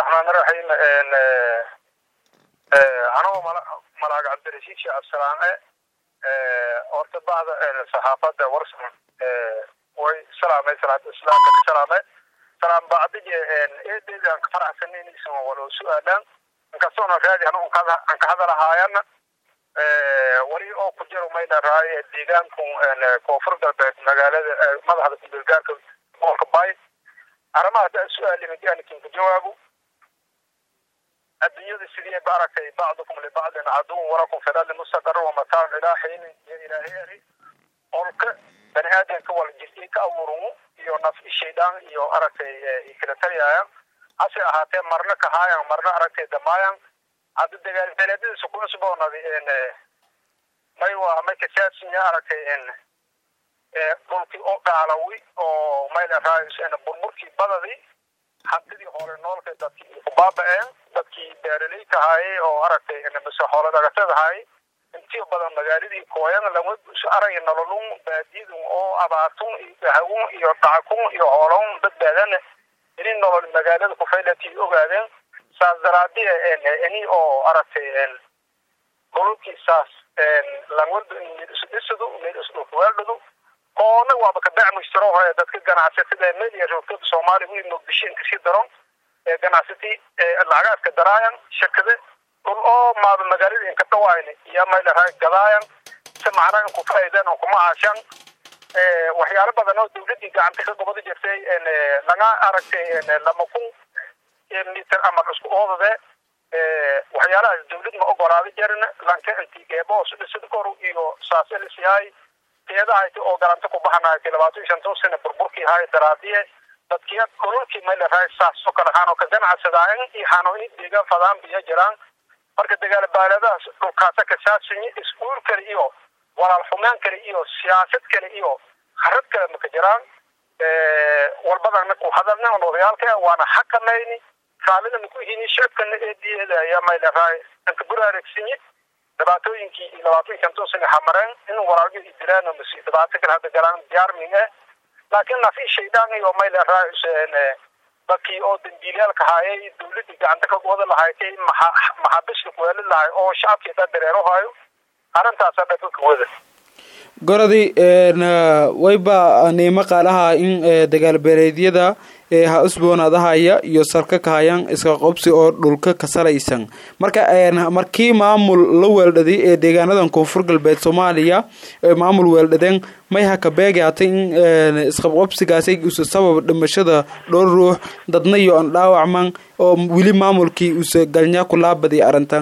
raxmaan raxiim anagoo malaag cabdirashiid sheekh absalaame horta bacda saxaafadda warsan way salaamay salaada islaamka ka salaame salaam bacdige eedeeda aan ka faraxsanaynaysn walo su-aalaan inkastoona raadi anu aan ka hadalahaayana wali oo ku jiro mayna raay deegaanku koonfur galbeed magaalada madaxda kubeelgaarka gobolka bay arrimaha haddaa su-aalimid anikin ku jawaabo adduunyada sidii ba aragtay bacdukum libacdin caduwun walakum fi lardi mustaqarun wamataacun ilaa xiinin iyo ilaahay eri olka bani aadamka wala jirtay ka abuurun iyo naf shaydaan iyo aragtay kala taliyaayan hase ahaatee marna kahaayan marna aragtay damaayan hadda dagaal beeleedadiisa ku cusboonadi may waa may kasaasinya aragtay dhulkii oo gaalawi oo mayla raayis burburkii badadii hantidii hore noolka dadkii ku baaba-een dadkii beeraleyka ahaayey oo aragtay mise xoolo dhagatada ahaayey intii badan magaaladii kooyan lama arag nololun baadiyadun oo abaartun iyo gahawun iyo dhacakun iyo hoolon badbaadana ini nolol magaalada kufaylatii ogaadeen saas daraadiya ini oo aragtay dhululkii saas langwalba meel isu dhisadu meel isu dhulkuweeldhadu oona waaba ka beec mushtaro hore dadka ganacsatada meel iyo roogtada soomaaliya wii muqdisho inkasii daron ee ganacsati lacagaadka daraayan shakade dhul oo maaba magaalada inka dhawaayn iyo maylaraa gadaayan si macnaa inku faa'iideen oo kuma caashan waxyaalo badan oo dawladdii gacanta ka gobada jirtay laga aragtay lama kun mitir ama isku oodade waxyaalahaas dawlad ma ogolaada jarin lanka inti geeboos dhisad kor iyo saaselisiyahay teedahayti oo galanta ku baxanaaytay labaatan iyo shantan sano burburkii haay daraadiye dadkiya dhululkii maylaraa saas oo kale haanoo ka ganacsadaayan iyo haanoo in deegaan fadaan biyo jiraan marka dagaal baaladahaas dhulkaasa kasaasinyi iskuul kale iyo walaal xumaan kale iyo siyaasad kale iyo harad kale maka jiraan walbadana ku hadalna on odayaalka waana xakamayni raalida maku hini shacabkana eediyeeda ayaa maylaraa inka buraaregsinyi dhibaatooyinkii iyo labaatan iyo shantan sano hamareen in walaalyo i dilaan masi dhibaato kale hadda galaan diyaarming eh laakiin nafi shaydaan iyo maylaraa dadkii oo dambiilayaalka haayay dawladii gacanta ka wada lahaaytay maxaabiska kuweelid lahay oo shacabkii dhan dareero hayo arrintaasa dhaka wada gorodi wayba niimo qaalaha in dagaalbeeleedyada ha usboonaadahaya iyo sarka kahayaan iska qobsi oo dhulka ka salaysan marka markii maamul la weeldhaday ee deegaanadan koonfur galbeed soomaaliya maamul weeldhadeen may ha ka beegaatay in isqabqobsigaasay usa sabab dhimashada dhowr ruux dadna iyo an dhaawacman oo weli maamulkii usa galnyaa ku laabadiy arrintan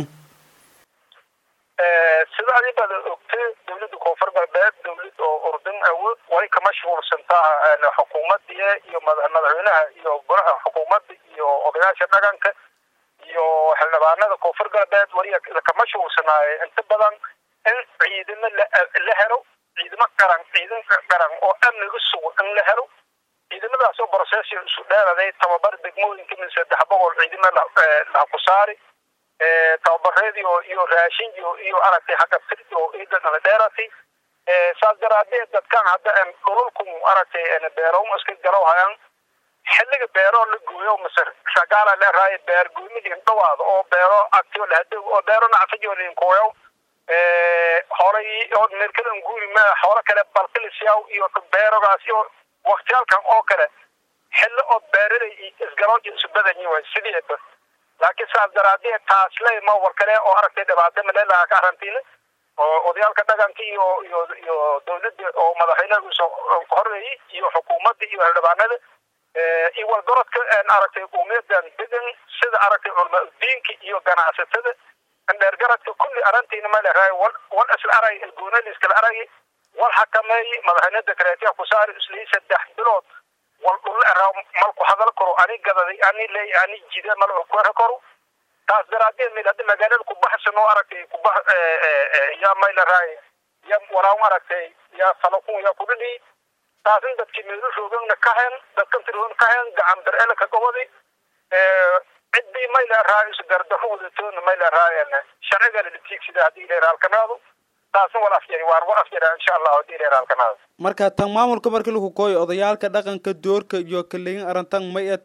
sida adibada ogtay dawladda koonfur galbeed dawlad oo urdun awood way ka mashquulsantaa xukuumadii iyo madaxweynaha iyo golaha xukuumadda iyo odayaasha dhaqanka iyo xildhibaanada koonfur galbeed wali ka mashquulsanaaye inta badan in ciidamo la helo ciidamo qaran ciidan qaran oo amniga sugo in la helo ciidamadaas oo brocess isu dheeraday tababar degmooyinka min saddex boqol ciidamo laha ku saari tababareedii oo iyo raashin iyo iyo aragtay xagga firdi oo ciidana dheeratay saas daraadeed dadkan hadda dhululku aragtay beeroom iska galow hayaan xilliga beero la gooyo mase shagaala leeraayo beer goymidii dhawaada oo beero agtiyo lahadog oo beero nacfajo linkooyo horay oo meelkadan guuri ma xoolo kale balqilisyaw iyo beerogaas iyo waktiyaalkan oo kale xilli oo beeraday isgarooji isu badanyi way sideeba laakiin saas daraadeed taasle ma war kale oo aragtay dhibaato maleelaha ka arrantiin oo odayaalka dhaqanka iyo iyo iyo dawladda oo madaxweynaha usoo horeeyey iyo xukuumadda iyo xildhibaanada iyo walgorodka aragtay qowmiyadan degan sida aragtay culama diinka iyo ganacsatada dheergaradka kulli arrintiina ma leedahay wal wal isla arag goonada iskala aragay wal xakameeyey madaxweyne dekreetiya ku saari islii saddex bilood wal dhul eraa malku hadal karo ani gadaday ani leey ani jida mal ku era karo taas daraadeed mid hadda magaalada ku baxsan oo aragtay ku bax yaa may leedahay yaa walaa aragtay yaa falakun yaa kudhidhi taasin dadkii meelu roogana ka hen dadkan tiroon ka hen gacan bir-ele ka gobodi ciddii may leerahay isgardaho wadatoona may leerahay sharciga la tiigsida haddii leera halkanaadu taasna wal afyari waan wal afyara insha allah haddii leera halkanaadu marka tan maamulka markii lagu kooyo odayaalka dhaqanka doorka iyo kaleyin arrintan may eta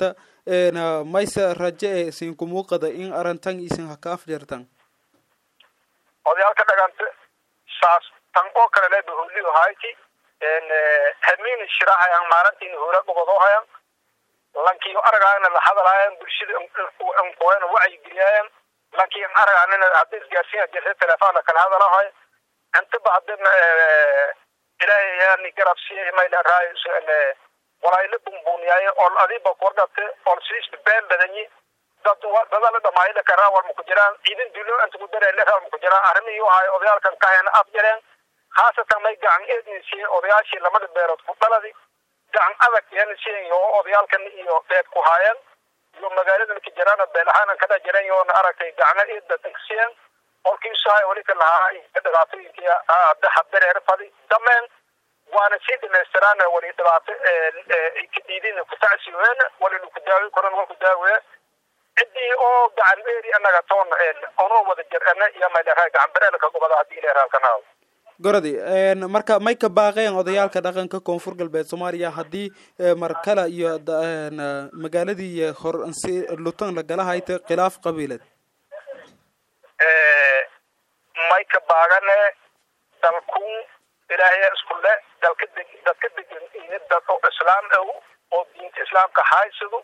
mayse raje e isinku muuqada in arintan isin haka afjartan odayaalka dhaganta saas tan oo kale le baholiyo hayti hamiin shirahayan maalintiin hura gobodohayan lankiyo aragaana la hadalaayan bulshada nkoena wacyigeliyaayan lankiyo aragaanina hadda isgaarsiina jirta telefoona kala hadalahay intaba hadda ilaahay yaani garab siiyay mayla raayo walaayla bumbuniyaaye ol adiba kordhate ol siis been badanyi dad dadala dhamaayla karaa walma ku jiraan ciidan dulo inta ku dareele raa ku jiraan arrimihii wahay odayaalkan kahayna af jareen khaasatan may gacan eedin siiyey odayaashii lamada beerood ku dhaladi gacan adag yan siiyeen oo odayaalkan iyo beed ku haayeen iyo magaaladan ka jiraan beel ahaan kada jireen yoona aragtay gacna eedda tagsiyeen olkiisahay wali ka lahaa dhibaatooyinkii hadda habdareer fadi dameen waana sii dhamaystiraan wali dhibaato ka diidin ku tacsiween wali ku daawi koran waa ku daawiye ciddii oo gacan beeri anaga toon onoo wada jirana iyo mayleraa gacan bereelka gobada haddii ileeraalkanaaw gorodi marka may ka baaqeen odayaalka dhaqanka koonfur galbeed soomaaliya haddii markale iyo magaaladii hor si lutan lagala hayta khilaaf qabiiled may ka baagane dalkun ilaahay isku le dalka deg dadka degan iyo dad oo islaam ah oo diinta islaamka haysado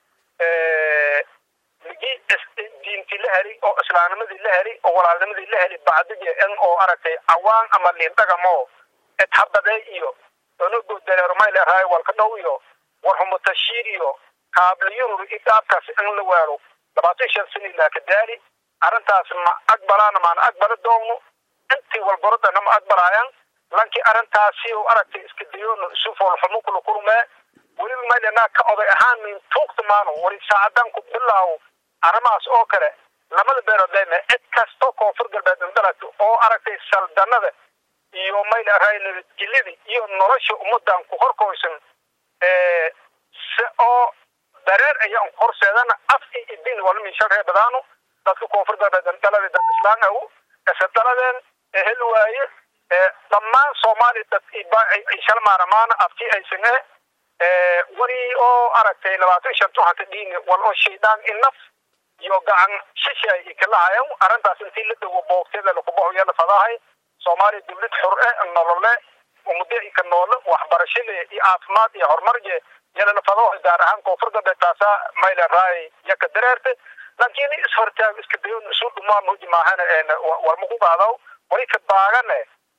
ligi diintii la heli oo islaamnimadii la heli oo walaalnimadii la heli bacdige in oo aragtay cawaan ama liindhagamo ethabade iyo onogo dareermay leerahay walka dhow iyo warhumatashiir iyo kaabliyurur idaabkaas in la weero labaatan shan sani laaka daali arrintaas ma aqbalaana maana aqbala doogno intii walbarodana ma aqbalaayaan lankii arrintaasi u aragtay iska dayoon isu foolxumo kula kulmee weliba maylenaa ka oday ahaan min tuugta maano wali saacadan ku bilaawo arrimahaas oo kale lamada beerood leyme cid kastoo koonfur galbeed indhalagto oo aragtay saldanada iyo mayleahay nabadgelyada iyo nolosha ummadan ku horkoysan si oo dareer ayaan horseedana af iyo idin walmishan ree badaano dadka koonfur galbeed indhalada dad islaan ahu ise daladeen ehel waaye dhammaan soomaali dad ishal maaramaana afti aysan eh wali oo aragtay labaatan shan tuxanka dhiini wal oo shaydaan inaf iyo gacan shishay ikalahayan arrintaas intii la dhowo boogteeda lakubahoya la fadahay soomaaliya dawlad xur eh nolole umade ika noole waxbarashada iyo caafimaad iyo horumarje yala la fadaho gaar ahaan koonfur galbeed taasa mayla raay yaka dareerte laakiin ishortaag iska dayon isu dhumaan hoji maahana warma ku qaadaw wali ka baagane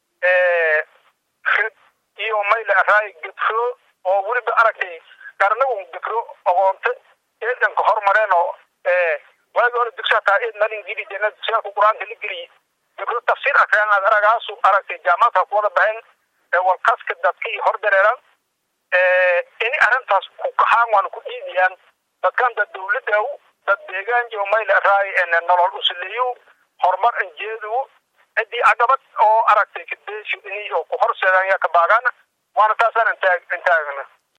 rid iyo mayla raay gedfo oo weliba aragtay qarnagu gekro aqoonta eedanka hormareen oo waagi hore dugsi hataa eed nalin geli jena dugsiyaalka qur-aanka la geliy gekro tafsiir akreen aad aragaasu aragtay jaamacadka kuwada baxeen walkaska dadka iyo hor dareeran ini arrintaas ku kaxaan waana ku dhiidiyaan dadkan dad dawladaw dad deegaan iyo mayla raay nolol usuleeyo horumar anjeedu ciddii caqabad oo aragtay kadeeshu ini oo ku horseedaan yaa ka baagaana waana taasaan intaag intaagna